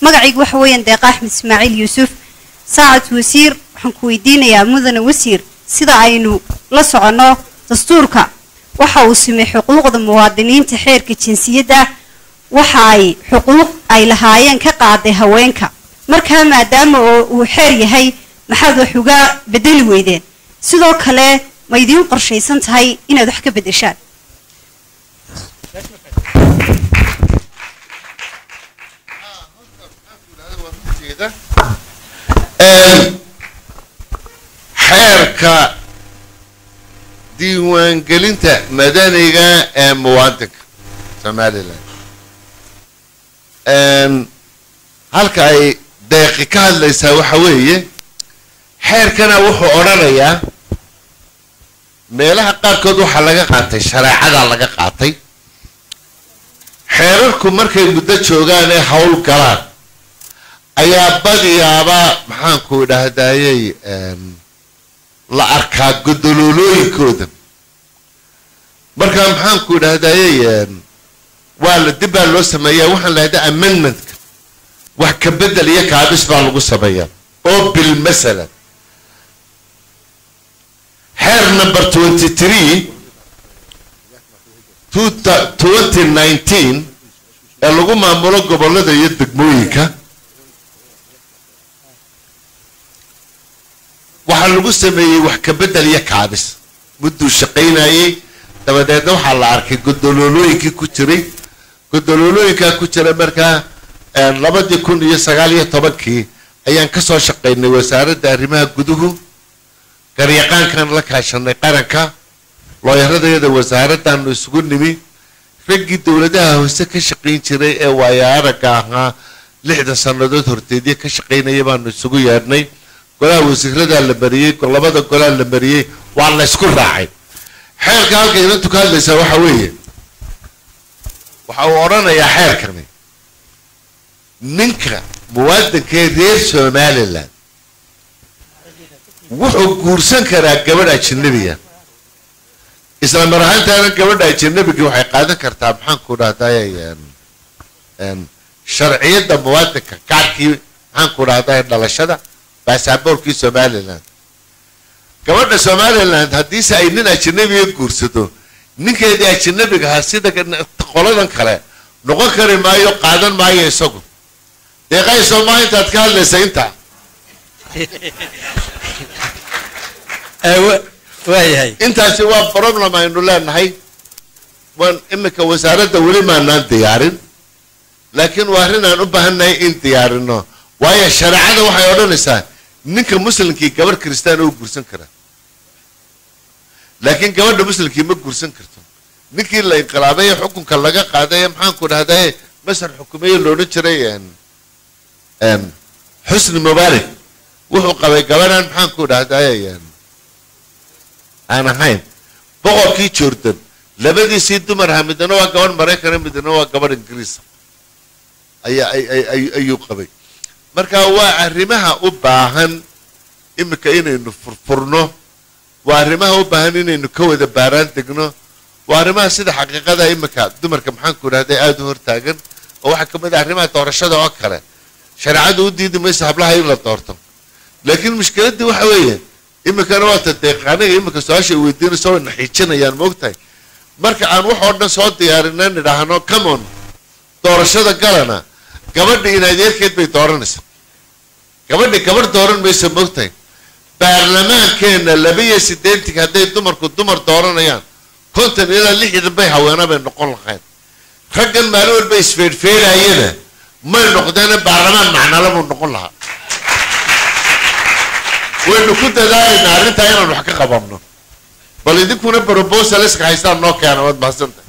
magacaygu waxa weeyaan deeqa axmed ismaaciil yuusuf saacad wasiir waxaan ku weydiinayaa mudane wasiir sida aynu la soconno dastuurka waxa uu simay xuquuqda muwaadiniinta xeerka jinsiyadda waxa ay xuquuq ay lahaayeen ka qaaday haweenka markaa maadaama oo uu xeer yahay maxaad wax uga bedeli weydeen sidoo kale ma idiin qorshaysan tahay inaad wax ka beddeshaan xeerka diiwaangelinta madaniga ee muwaadinka somalilan halka ay deeqi ka hadlaysaa waxa weeye xeerkana wuxuu odhanayaa meelaha qaarkood waxaa laga qaatay shareecadaa laga qaatay xeerarku markay muddo joogaan ee hawl galaan ayaa badiyaaba maxaanku idhaahdayey la arkaa godololooyinkooda markaa maxaanku idhaahdayey waa la dib baa loo sameeyaa waxaan lahahda amendmentka wax ka bedel iyo kaabis baa lagu sameeyaa oo bil masalan xeer number twenty three twenty nineteen ee lagu maamulo gobollada iyo degmooyinka waxaa lagu sameeyey wax ka bedel iyo kaabis mudduu shaqaynayey dabadeedna waxaa la arkay godololooyinkii ku jiray godololooyinkaa ku jira markaa labadii kun iyo sagaal iyo tobankii ayaan kasoo shaqaynay wasaaradda arrimaha guduhu garyaqaankan la kaashanay qaranka looyaradayada wasaaradaanu isugu nimi raggii dowladaha hoose ka shaqayn jiray ee waaya aragga ahaa lixdan sannadood horteedyo ka shaqaynaya baanu isugu yeedhnay golaha wasiiradaa la mariyey labada golaa la mariyey waa la ysku raacay xeerka halka inantu ka hadlaysaa waxa weeye waxa uu odhanayaa xeerkani ninka muwaadinkee reer somalilan wuxuu guursan karaa gabadh ajanabiga isla mar ahaantaana gabadha ajanabiga waxay qaadan kartaa maxaanku dhahday sharciyadda muwaadinka kaarkii maxaanku dhahday dhalashada baasaboorkii somalilan gabadha somaliland haddiise ay nin ajanabiga guursato ninkeedii ajanabiga ahaa sida qoladan kale noqon kari maayo qaadan maayo isagu deeqayso maa intaad ka hadlaysa inta waayahay intaasi waa problem aynu leenahay waan iminka wasaaradda weli maanaan diyaarin laakiin waa arrin aan u baahannahay in diyaarino waayo shareecada waxay odhanaysaa ninka muslimkii gabadh kristaan oo guursan karaa laakiin gabadha muslimkii ma guursan karto ninkii la inqilaabay ee xukunka laga qaaday ee maxaanku dhahdaye masar xukumeeye loodhan jiray xusni mubaarak wuxuu qabay gabadhan maxaanku dhahdaye aan ahayn boqorkii jordan labadiisii dumar ahaa midna waa gabadh maraykana midna waa gabadh ingiriisa ayaa ayuu qabay marka waa arrimaha u baahan iminka inaynu furfurno waa arrimaha u baahan inaynu ka wada baaraan degno waa arrimaha sida xaqiiqada iminka dumarka maxaanku idhahday aada u hortaagan oo waxaa ka mid ah arrimaha doorashada oo kale shareecadu u diidi maysa hablaha in la doorto laakiin mushkiladdii waxa weeye iminkana waata deeqaaniga iminka su-aasha ay weydiinayso way naxiijinayaan moogtahay marka aan wax oo dhan soo diyaarina nidhaahno camon doorashada galana gabadha in adeerkeed bay dooranaysaa gabadhi gabadh dooran maysa moogtahay baarlamaankeenna laba iyo siddeetanka hadday dumarku dumar dooranayaan konton ilaa lixdan bay haweena bay noqon lahayd raggan maalin walba isfeedhfeedhaayana may noqdeena baarlamaan macnala buu noqon lahaa waynu ku dadaalaynaa arrintaa inaan wax ka qababno bal idinkuna brobosaleska haystaan noo keena waad mahadsantahay